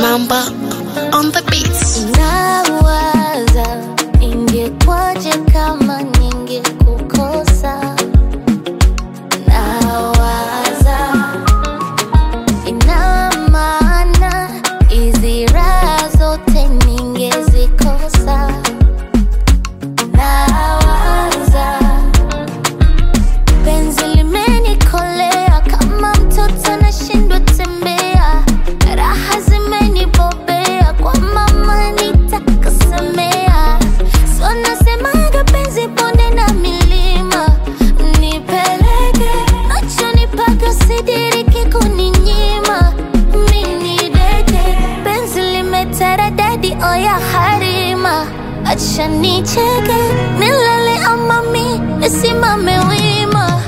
Bamba on the beats. Nawaza ingekwaje kama ningekukosa. Nawaza ina maana hizi raha zote ningezikosa. Nawaza penzi limenikolea kama mtoto anashindwa tembea, raha zimenibobea kwa mama nitakasemea. So nasemaga penzi bonde na milima, nipeleke nachonipaka sidiriki kuninyima. Mini deke penzi limeteredadi oya harima, acha nicheke nilale ama mi nisimame wima.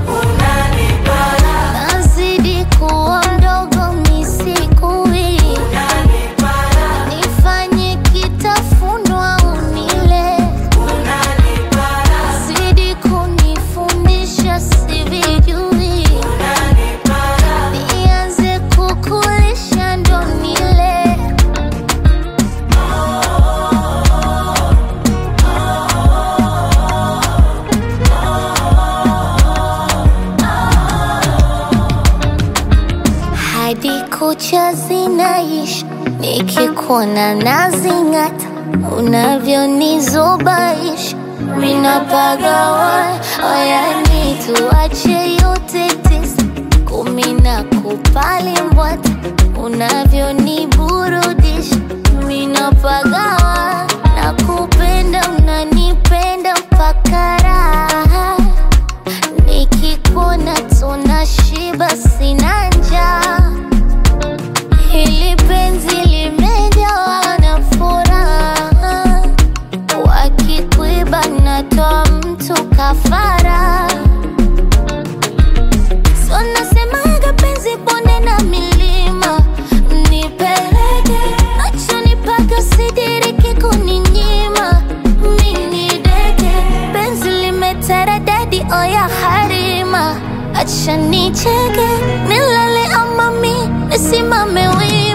Nazidi kuwa mdogo misikui, nifanye kitafunwa unile, zidi kunifundisha sivijui, nianze kukulisha ndo nile. hadi kucha zinaisha, nikikuona nazing'ata, unavyonizubaisha minapagawa oyani, tuache yote tisa kumi na kupali mbwata, unavyoniburudisha minapagawa na kupenda, unanipenda mpaka raha nikikuona tunashiba, sina njaa. Hili penzi limejawa na furaha, wakikuiba natoa mtu kafara. So nasemaga penzi bonde na milima, nipeleke nachonipaka sidiriki kuninyima. Mini deke penzi limeteredadi oya harima, acha nicheke nilale ama mi nisimame wima.